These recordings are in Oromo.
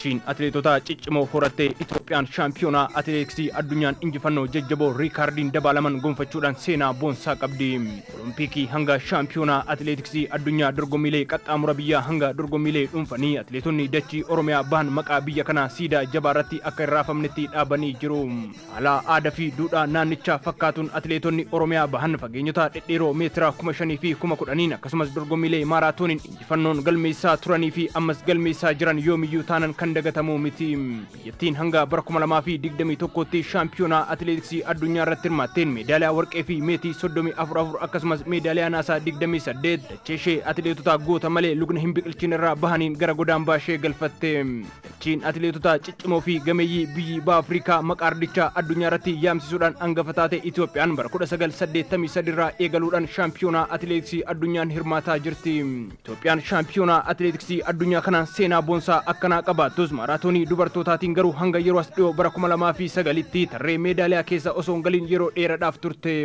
dachiin atileetota ciccimoo horattee Itoophiyaan shaampiyoonaa atileetiksii addunyaan injifannoo jajjaboo riikaardiin dabaalaman gonfachuudhaan seenaa boonsaa qabdi. Olompikii hanga shaampiyoonaa atileetiksii addunyaa dorgommiilee qaxxaamura biyyaa hanga dorgommiilee dhuunfanii atileetonni dachii Oromiyaa bahan maqaa biyya kanaa siidaa jabaa irratti akka hin raafamnetti dhaabanii jiru. Haala aadaa fi duudhaa naannichaa fakkaatuun atileetonni Oromiyaa bahan fageenyota dhedheeroo meetira kuma shanii fi kuma kudhaniin akkasumas dorgommiilee maaraatooniin injifannoon galmeessaa turanii fi ammas galmeessaa jiran yoomiyyuu taanan kan dagatamu miti. Biyyattiin hanga bara kuma lamaa fi digdamii tokkotti shaampiyoonaa atileetiksii addunyaa irratti hirmaatteen meedaaliyaa warqee fi meetii soddomii afur afur akkasumas meedaaliyaa naasaa digdamii saddeet dachee ishee atileetota goota malee lugna hin biqilchin irraa bahaniin gara godaan baashee galfatte. Dachiin atileetota ciccimoo fi gameeyyii biyyi baha Afrikaa maqaa ardichaa addunyaa irratti yaamsisuudhaan hangafa taate Itoophiyaan bara kudha sagal saddeettamii sadi irraa eegaluudhaan shaampiyoonaa atileetiksii addunyaan hirmaataa jirti. Itoophiyaan shaampiyoonaa atileetiksii addunyaa kanaan seenaa boonsaa akkanaa qabaattus maaraatoonii dubartootaatiin garuu hanga yeroo as dhiyoo bara kuma lamaa fi sagalitti tarree meedaaliyaa keessa osoo hin galiin yeroo dheeraadhaaf turte.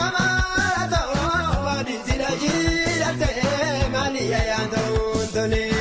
Tony.